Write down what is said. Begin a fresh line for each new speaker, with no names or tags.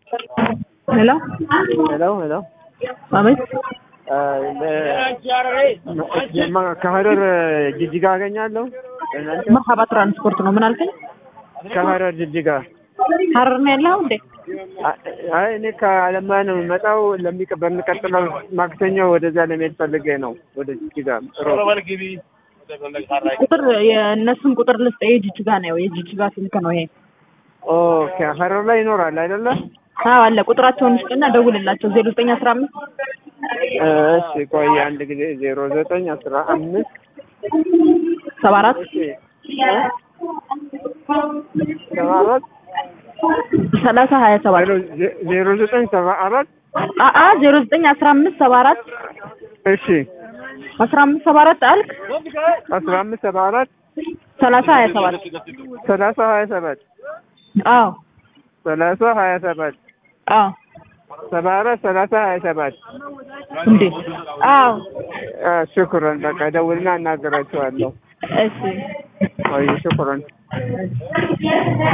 ሄሎ
ሄሎ ሄሎ
አቤት
ከሀረር ጅጅጋ አገኛለሁ። እናንተ
መርሀባ ትራንስፖርት ነው። ምን አልከኝ?
ከሀረር ጅጅጋ።
ሀረር ነው ያለኸው እንዴ?
አይ እኔ ከአለማ ነው የምመጣው። ለሚቀ በሚቀጥለው ማክሰኞ ወደዚያ ለመሄድ ፈልጌ ነው ወደ ጅጅጋ።
ቁጥር የእነሱን ቁጥር ልስጥ። የጅጅጋ ነው የጅጅጋ ስልክ ነው ይሄ።
ኦኬ ሀረር ላይ ይኖራል አይደለ?
አዎ አለ። ቁጥራቸውን ስጥና ደውልላቸው። ዜሮ ዘጠኝ አስራ አምስት
እሺ ቆይ አንድ ጊዜ ዜሮ ዘጠኝ አስራ አምስት
ሰባ አራት
እሺ ሰባ አራት
ሰላሳ ሀያ ሰባት
ዜሮ ዘጠኝ ሰባ አራት
አአ ዜሮ ዘጠኝ አስራ አምስት ሰባ አራት
እሺ
አስራ አምስት ሰባ አራት አልክ
አስራ አምስት ሰባ አራት
ሰላሳ ሀያ ሰባት
ሰላሳ ሀያ ሰባት
አዎ
ሰላሳ ሀያ ሰባት
አዎ
ሰባ አራት ሰላሳ ሀያ ሰባት
እንዴ አዎ
ሽኩረን በቃ ደውልና እናገራቸዋለሁ።
እሺ
ወይ ሽኩረን